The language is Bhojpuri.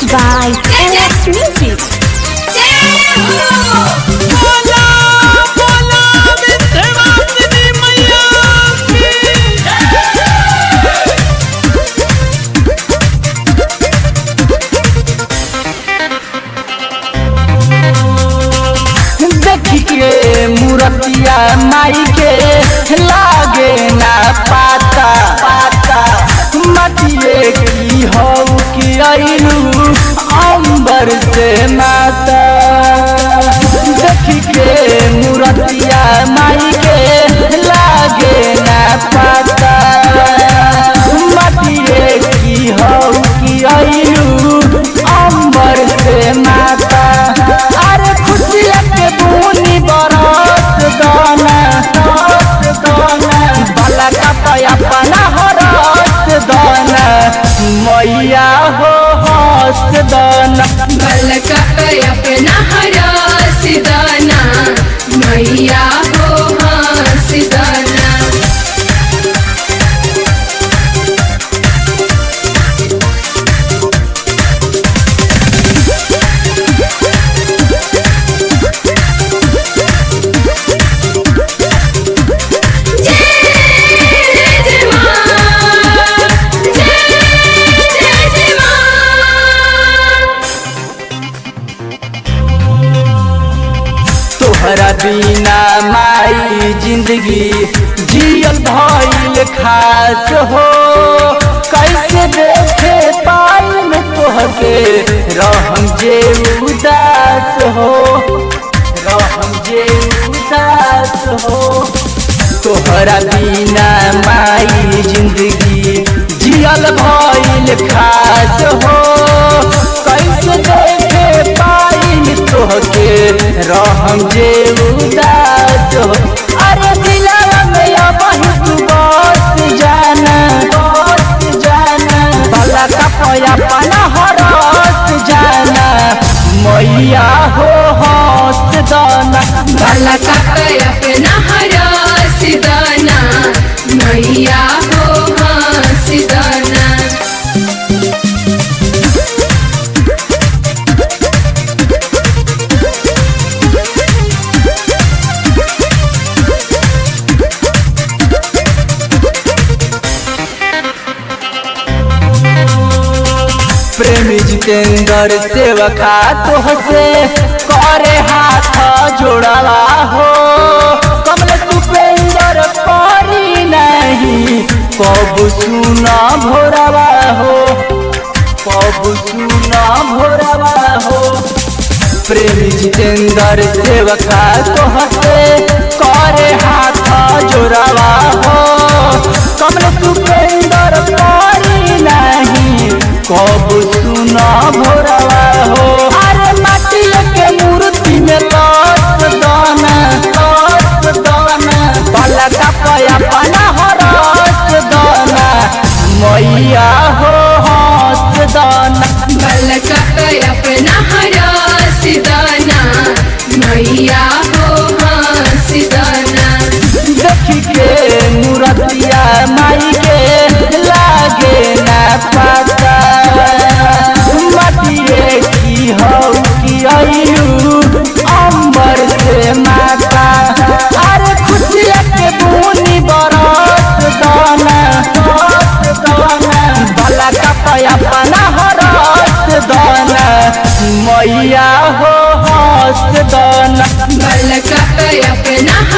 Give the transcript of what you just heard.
by LX Music. बोला बोला विंध्यवासिनी मैया की देखी के मूर्तिया माई के लागे ना पाता पाता मटिए की हो कि अइलू अंबर से माता देखी के मूर्तिया माई के लागे ना पाता मटिए की हो कि अइलू अंबर से माता अरे खुशिया के बूनी बरस दाना बरस दाना बाला का पया पना हरस दाना मैया हो हस दाना अपना हरा सिदाना मैया हो हाँ सिदाना जय जय माँ जय जय जय माँ तोहरा बिना माई जिंदगी जियल भइल खास हो कैसे देखे पाई में तोहके रहम जे उदास हो रहम जे उदास हो तोहरा बिना माई जिंदगी जियल भइल खास हो कैसे देखे पाई तोहके रहम जे उदास हो अरे दिलवा में अब तू बस जाना बस जाना भला का पया पना हरस जाना मैया हो हंस दाना भला का अपना हरा सिदाना मैया हो हाँ सिदाना प्रेमी जितेंद्र सेवका तोहसे करे हाथ जोड़वा हो कमल सुपेंद्र परी नहीं कब सुना भोरवा हो कब सुना भोरवा हो प्रेमी जितेंद्र सेवका तोहसे करे हाथ जोड़वा हो कमल सुपेंद्र परी नहीं कब सुना भोरवा हो अरे माटी के मूर्ति में लस दाना लस दाना भला का पया पना हरस दाना मैया हो हंस दाना भला का अपना हरा सिदाना मैया हो हाँ सिदाना देखी के मूर्तिया माई के लागे ना पाता मटिए की हो कि अइलू अंबर से माता अरे खुशिया के बूनी बरस दाना बरस दाना भला का पया पना हरस दाना मैया हो हंस दाना भला का अपना